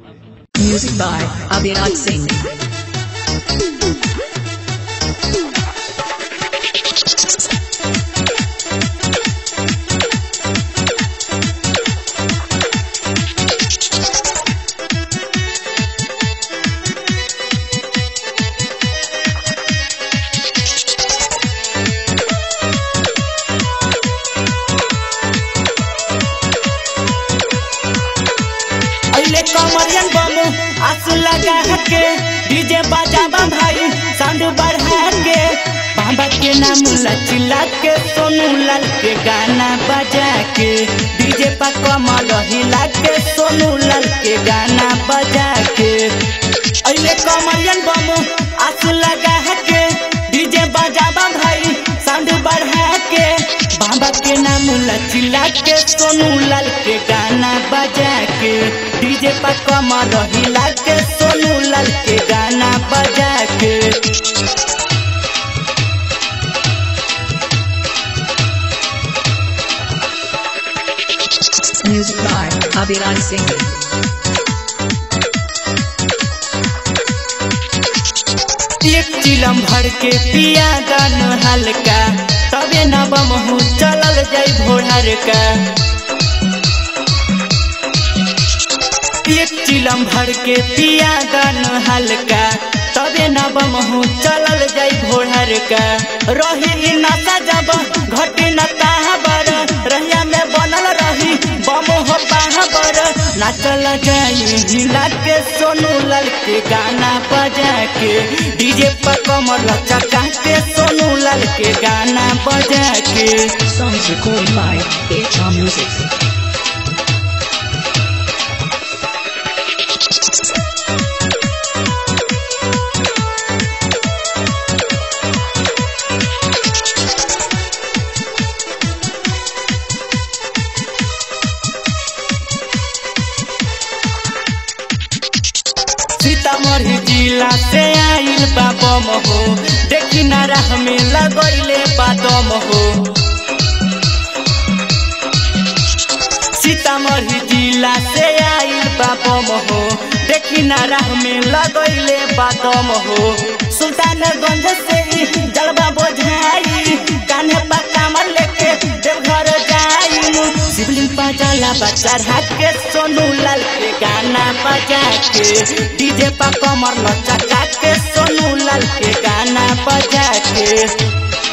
Music by Abhiraj Singh. अइले कमरियन बम आस लगा के डीजे बजाबा भाई साउंड बढ़ा के बाबा के नाम लचिला के सोनू लाल के गाना बजा के डीजे पर कमर हिला के सोनू लाल के गाना बजा के अइले कमरियन बम आस लगा के डीजे बजाबा भाई साउंड बढ़ा के बाबा के नाम लचिला के सोनू लाल के गाना बजा के डीजे पर कमर हिला के सोनू लाल के गाना बजा के Music by Abhiraj Singh. एक चिलम भर के पिया दान हल्का तबे न बमहू चलल जाई भोरहर का एक चिलम भर के पिया दान हल्का तबे न बमहू चलल जाई भोरहर का रही इ नशा जब घटे न ताहबर रहिया में बनल रही बम हो पाहबर नाचल जाई हिला के सोनू लाल के गाना बजा के डीजे पर कमर चका के सोनू लाल के गाना बजा के Songs recorded by HR Music. Sitamarhi जिला से आइल बा बम हो देखी ना राह में लगैले बा दम हो सीतामढ़ी जिला से आइल बा बम हो देखी ना राह में लगैले बा दम हो सुल्तानगंज से ही जलवा बोझाई कान्हे पा कामर लेके देवघर जाई शिवलिंग बजाला बच्चा के सोनू लाल के गाना बजा के डीजे पा कमर लचका के सोनू लाल के गाना बजा के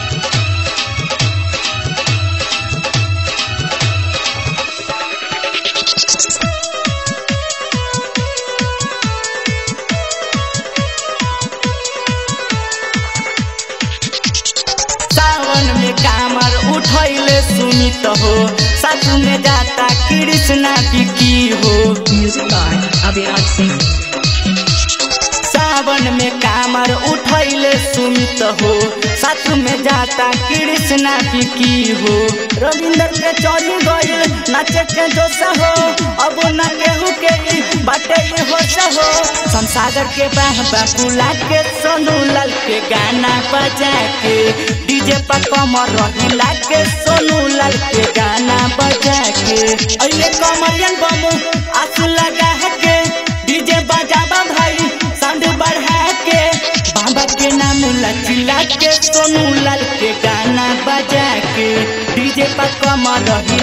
सावन में कामर उठैले सुनित हो सासु में जाता कृष्णा बिकी हो Music by Abhiraj Singh. सावन में कामर उठैले सुमित हो साथ में जाता कृष्णा बिकी हो रविंद्र के चौरी गइल नाचे के जोश हो अब न केहू के ई बाटे ई होश हो संसागर के बाह बाकुला के सोनू लाल के गाना बजा के डीजे पर कमर रहिला के सोनू लाल के गाना बजा के अइले कमरियन बम आस लगा के डीजे बजाबा भाई साउंड बढ़ा के बाबा के नाम लचिला के सोनू लाल के गाना बजा के डीजे पर कमर रही